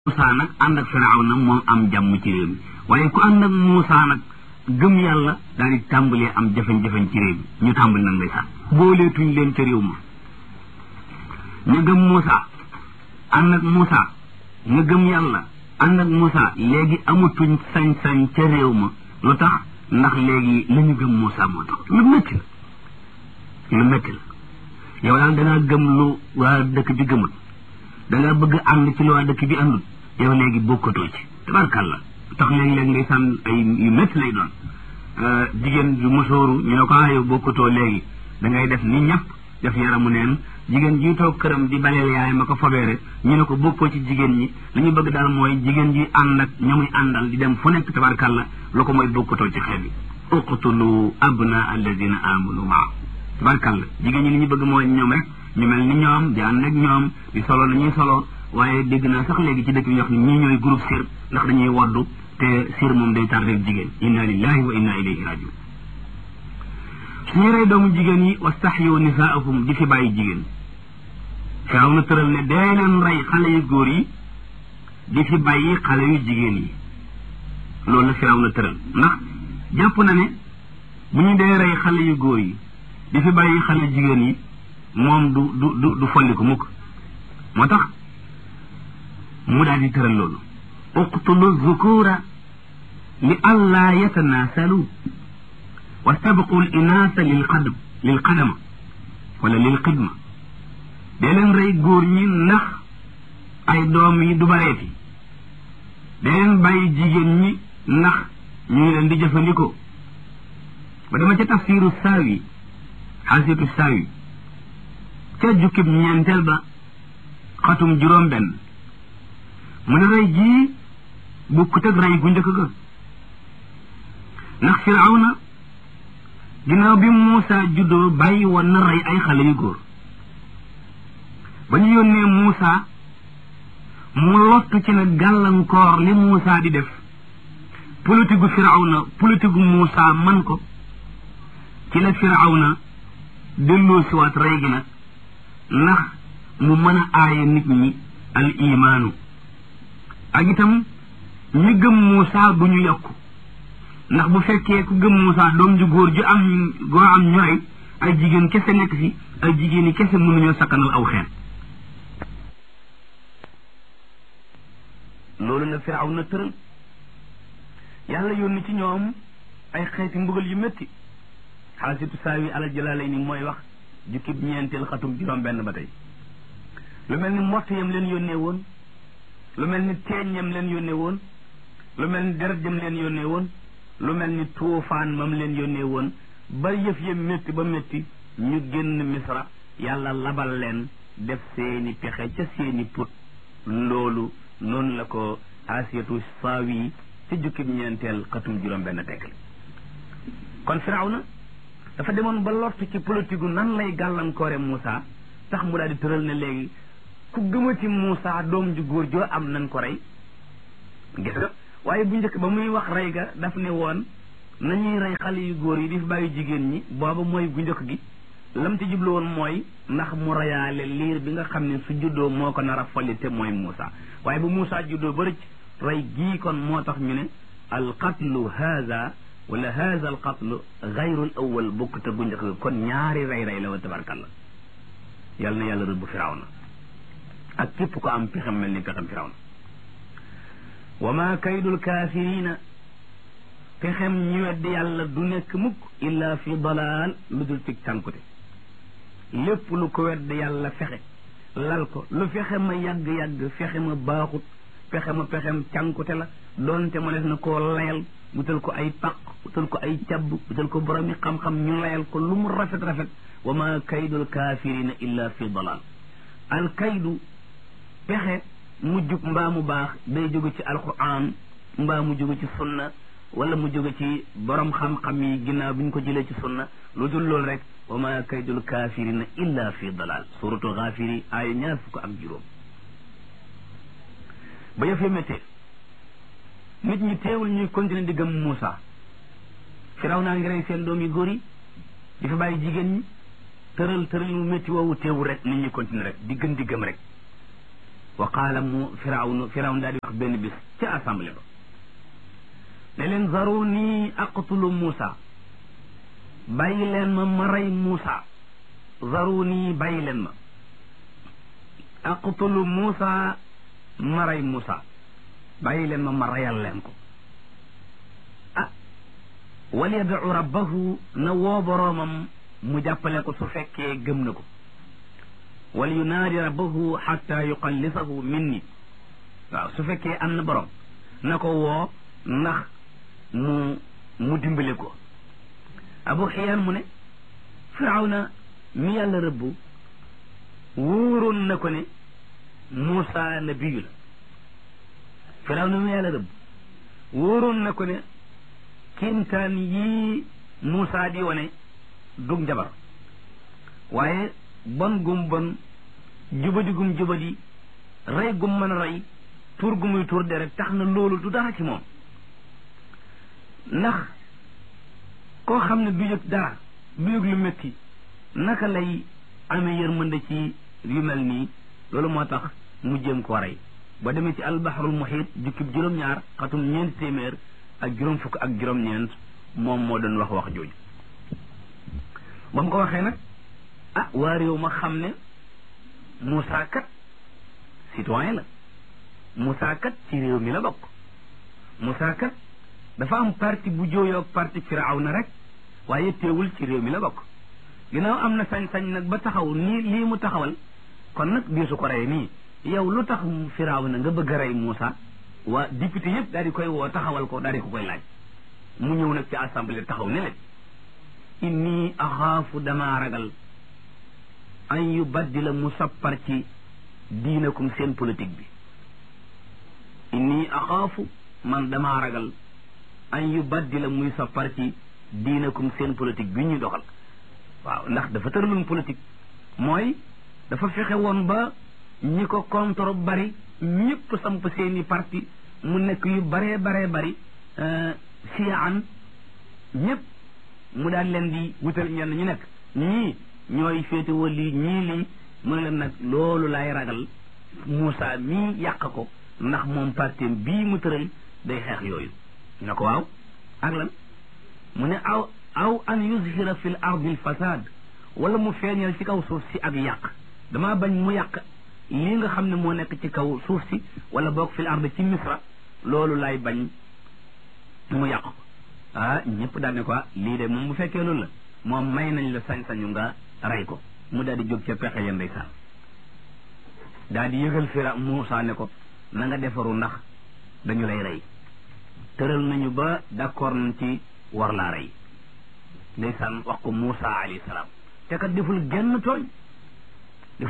Moussa nag ànd ak Firawna moom am jàmm ci réew mi waaye ku ànd ak Moussa nag gëm yàlla daal di tàmbalee am jafe-jafe ci réew mi ñu tàmbali nag ndeysaan booleetuñ leen ca réew ma ñu gëm Moussa ànd ak Moussa ñu gëm yàlla ànd ak Moussa léegi amatuñ sañ-sañ ca réew ma lu tax ndax léegi la ñu gëm Moussa moo tax lu métti la lu métti la yow daal dangaa gëm lu waa dëkk bi gëmul dangaa bëgg ànd ci lu waa dëkk bi àndul yow léegi bokkatoo ci tabarkàlla tax léeg-léeg ngay sànn ay yu métti lay doon jigéen ju mosooru ñu ne ko ah yow bokkatoo léegi da ngay def ni ñëpp def yaramu neen jigéen ji toog këram di baleel yaay ma ko fobeere ñu ne ko bokkoo ci jigéen ñi li ñu bëgg daal mooy jigéen ji ànd ak ña muy àndal di dem fu nekk tabarkàlla lu ko mooy bokkatoo ci xeet bi uqtulu abna alladina amanu maa tabarkàlla jigéen ñi li ñu bëgg mooy ñoom rek ñu mel ni ñoom di ànd ak ñoom di solo la ñuy solo waaye dégg naa sax léegi ci dëkk bi ñu wax ni ñii ñooy groupe sir ndax dañuy waddu te sir moom day tardé jigéen inna lillahi wa inna ilayhi rajiun suñu rey doomu jigéen yi wastaxyu nisaahum di fi bàyyi jigéen firaw na tëral ne dee leen rey xale yu góor yi di fi bàyyi xale yu jigéen yi loolu la firaw na tëral ndax jàpp na ne bu ñu dee rey xale yu góor yi di fi bàyyi xale jigéen yi moom du du du du folli ko mukk moo tax mu daal di tëral loolu uqtulu zukura li allaa yatanaasalu wastabqu l inaasa lil qadam lil qadama wala lil xidma dee leen rey góor ñi ndax ay doom yi du bareeti dee leen bàyyi jigéen ñi ndax ñu ngi leen di jëfandikoo ba dama ca tafsiru saawi xaasitu saawi ca jukkib ñeenteel ba xatum juróom benn mu ne rey jii bukkut ak rey gu njëkk ga ndax firawna ginnaaw bi Muusa juddoo bàyyi woon na rey ay xale yu góor ba ñu yónnee Muusa mu lottu ci na gàllankoor li Muusa di def politique gu firawna politique gu Muusa man ko ci la firawna delloo siwaat rey gi nag ndax mu mën a aaye nit ñi al imaanu ak itam ñi gëm Muusa bu ñu yokku ndax bu fekkee ku gëm Muusa doom ju góor ju am goo am ñooy ay jigéen kese nekk fi ay jigéen yi kese mënuñoo sakkanal aw xeet loolu la firaw na tëral yàlla yónni ci ñoom ay xeeti mbugal yu métti xaasitu saawi alal jalaalay ni mooy wax jukkib ñeenteel xatum juróom benn ba tey lu mel ni mbott yam leen yónnee woon lu mel ni teeñ yam leen yónnee woon lu mel ni deret jam leen yónnee woon lu mel ni tuufaan mam leen yónnee woon ba yëf ya métti ba métti ñu génn misra yàlla labal leen def seeni pexe ca seeni put loolu noonu la ko asiyatu saawi ci jukkib ñeenteel xatum juróom benn tekkal kon firawna dafa demoon ba lott ci politique nan lay gàllankoore Moussa tax mu daal di tëral ne léegi ku gëmati Moussa doom ju góor joo am nañ ko rey gis nga waaye bu njëkk ba muy wax rey ga daf ne woon nañuy rey xale yu góor yi di fi bàyyi jigéen ñi booba mooy bu njëkk gi lam ci jublu woon mooy ndax mu reyaale liir bi nga xam ne su juddoo moo ko nar a folli te mooy Moussa waaye bu Moussa juddoo ba rëcc rey gii kon moo tax ñu ne al qatlu haza wala haza al qatlu gayru al awal bokk te bu njëkk ga kon ñaari rey rey la wa tabarkalla yàlla na yàlla rëbb firawna ak képp ko am pexem mel ni pexem firawna wa ma kaydul kaafirina pexem ñu weddi yàlla du nekk mukk illa fi dalaal lu dul tig cànkute lépp lu ko weddi yàlla fexe lal ko lu fexe ma yàgg-yàgg fexe ma baaxut fexe ma pexem cànkute la doonte ma def na koo layal wutal ko ay paq wutal ko ay cabb wutal ko boromi xam-xam ñu layal ko lu mu rafet-rafet wa ma kaydul kaafirina illa fi dalal al kaydu pexe mu jub mbaa mu baax day jóge ci alquran mbaa mu jóge ci sunna wala mu jóge ci borom xam-xam yi ginnaaw bi ñu ko jëlee ci sunna lu dul loolu rek wa ma kaydul kaafirina illa fi dalal suratu gaafiri aaya ñaar fukk ak juróom ba yëfee méttee nit ñi teewul ñuy continuer di gëm Moussa firaw naa ngi rey seen doom yu góor yi di fa bàyyi jigéen ñi tëral tëral mu métti woowu teewul rek nit ñi continuer rek di gën di gëm rek wa qaala mu firawnu firawnu daal di wax benn bis ca assemblée ba ne leen zaruni aqtulu Muusa bàyyi leen ma ma rey Muusa zaruni bàyyi leen ma aqtulu Muusa ma rey Muusa bàyyi leen ma ma reyal leen ko ah wal yad'u rabbahu na woo boroomam mu jàppale ko su fekkee gëm na ko wal yunaadi rabbahu xatta yuqallisahu minni waaw su fekkee am na borom na ko woo ndax mu mu dimbale ko abu xiyaan mu ne firawna mi yàlla rëbbu wóoroon na ko ne Muusa nabiyu la firawna mi yàlla rëbbu wóoroon na ko ne kéemtaan yii Muusa di wane dug njabar waaye bon gum bon jubadi gum jubadi rey gum mën a rey tuur gu muy tuur deret tax na loolu du dara ci moom ndax koo xam ne du yëg dara du yëg lu métti naka lay amee yërmande ci yu mel nii loolu moo tax mu jéem koo rey ba demee ci albaharul muhit jukkib juróom-ñaar xatum ñeent téeméer ak juróom fukk ak juróom-ñeent moom moo doon wax wax jooju ba mu ko waxee nag ah waa réew ma xam ne Moussa kat citoyen la Moussa kat ci réew mi la bokk Moussa kat dafa am parti bu jooyoog parti Firawna rek waaye teewul ci réew mi la bokk ginnaaw am na sañ-sañ nag ba taxaw nii lii mu taxawal kon nag diisu ko rey nii yow lu tax Firawna nga bëgg a rey Moussa waa député yëpp daal di koy woo taxawal ko daal di ko koy laaj mu ñëw nag ci assemblée taxaw ne leen inni axaafu damaa ragal an yu baddila mu sappar ci diinakum seen politique bi inni axaafu man damaa ragal an yu baddila muy sappar ci diinakum seen politique bi ñu doxal waaw ndax dafa tëraloon politique mooy dafa fexe woon ba ñi ko contre bari ñëpp samp seeni parti mu nekk yu baree baree bari siyaan ñëpp mu daal leen di wutal ñenn ñu nekk ñii ñooy féetewoo lii ñii lii mu ne leen nag loolu lay ragal Moussa mii yàq ko ndax moom partim bii mu tëral day xeex yooyu na ko waaw ak lan mu ne aw aw an yuzhira fi l ardi l fasad wala mu feeñal ci kaw suuf si ak yàq damaa bañ mu yàq lii nga xam ne moo nekk ci kaw suuf si wala boog fi l ardi ci misra loolu lay bañ mu yàq ko ah ñëpp daal ne ko lii de moom bu fekkee loolu la moom may nañ la sañ-sañu nga rey ko mu daal di jóg ca pexe ya ndeysaan daal di yëgal fira Muusa ne ko na nga defaru ndax dañu lay rey tëral nañu ba d'accord nañ ci war laa rey ndeysaan wax ko Muusa alayhi salaam te kat deful genn tooñ